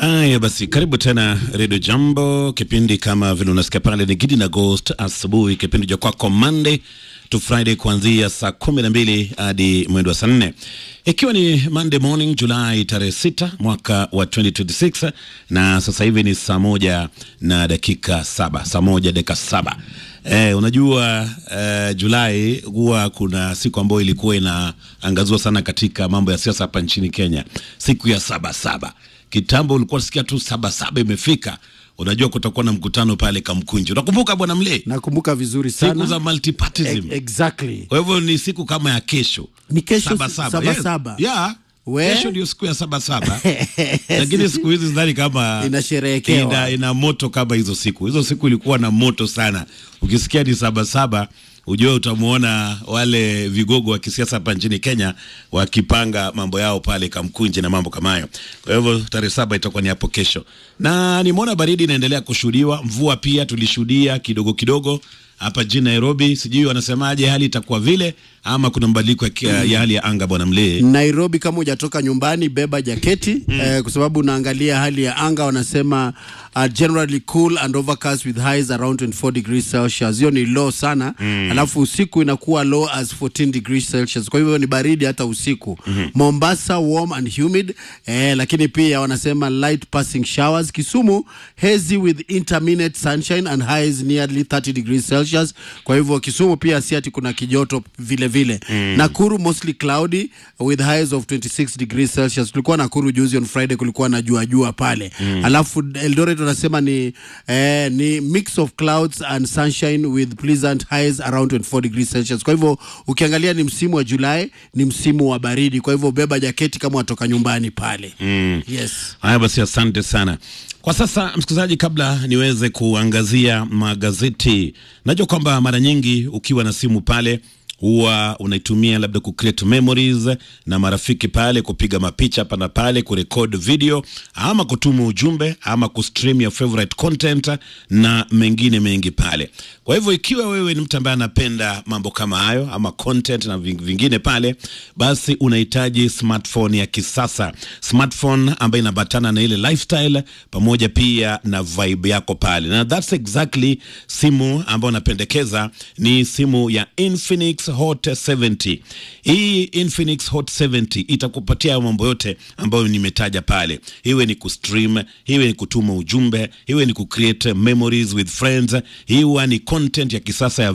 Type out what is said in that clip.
Haya basi, karibu tena Redio Jambo. Kipindi kama vile unasikia pale ni Gidi na Ghost asubuhi, kipindi cha kwako Monday to Friday kuanzia saa kumi na mbili hadi mwendo wa saa nne ikiwa ni Monday morning Julai tarehe sita mwaka wa 2026 na sasa hivi ni saa moja na dakika saba saa moja dakika saba Eh, unajua eh, Julai huwa kuna siku ambayo ilikuwa inaangaziwa sana katika mambo ya siasa hapa nchini Kenya, siku ya saba saba. Kitambo ulikuwa unasikia tu saba saba imefika, unajua kutakuwa na mkutano pale Kamkunji. Unakumbuka bwana Mle, Nakumbuka vizuri siku sana. za multipartyism. E- exactly. Kwa hivyo ni siku kama ya kesho, Ni kesho saba si- saba. saba Yes. saba. Yeah. We? Kesho ndio siku ya saba saba, lakini siku hizi sidhani kama Inasherehekewa. ina, ina moto kama hizo siku. Hizo siku ilikuwa na moto sana. Ukisikia ni saba saba, ujue utamwona wale vigogo wa kisiasa hapa nchini Kenya wakipanga mambo yao pale Kamkunji na mambo kama hayo. Kwa hivyo tarehe saba itakuwa ni hapo kesho, na nimeona baridi inaendelea kushuhudiwa, mvua pia tulishuhudia kidogo kidogo hapa jijini Nairobi. Sijui wanasemaje, hali itakuwa vile ama kuna mabadiliko ya, kia- ya hali ya anga, bwana Mlee? Nairobi, kama hujatoka nyumbani, beba jaketi eh, kwa sababu unaangalia hali ya anga, wanasema uh, generally cool and overcast with highs around 24 degrees Celsius. Hiyo ni low sana alafu usiku inakuwa low as 14 degrees Celsius, kwa hivyo ni baridi hata usiku. Mombasa warm and humid eh, lakini pia wanasema light passing showers. Kisumu hazy with intermittent sunshine and highs nearly 30 degrees Celsius. Kwa hivyo Kisumu pia si ati kuna kijoto vile vile. Nakuru mostly cloudy with highs of 26 degrees Celsius. Tulikuwa Nakuru juzi on Friday, kulikuwa na jua jua pale. Alafu Eldoret wanasema ni eh, ni mix of clouds and sunshine with pleasant highs around 24 degrees Celsius. Kwa hivyo ukiangalia ni msimu wa Julai, ni msimu wa baridi. Kwa hivyo beba jaketi kama watoka nyumbani pale. Yes. Haya basi, asante sana. Kwa sasa, msikilizaji, kabla niweze kuangazia magazeti, najua kwamba mara nyingi ukiwa na simu pale huwa unaitumia labda ku create memories na marafiki pale, kupiga mapicha hapa na pale, kurekod video ama kutuma ujumbe ama kustream your favorite content na mengine mengi pale. Kwa hivyo ikiwa wewe ni mtu ambaye anapenda mambo kama hayo ama content na ving- vingine pale, basi unahitaji smartphone ya kisasa, smartphone ambayo inabatana na ile lifestyle pamoja pia na vibe yako pale, na that's exactly simu ambayo napendekeza ni simu ya Infinix Hot 70. Hii Infinix Hot 70 itakupatia hayo mambo yote ambayo nimetaja pale, iwe ni kustream, iwe ni kutuma ujumbe, iwe ni kucreate memories with friends, iwe ni content ya kisasa ya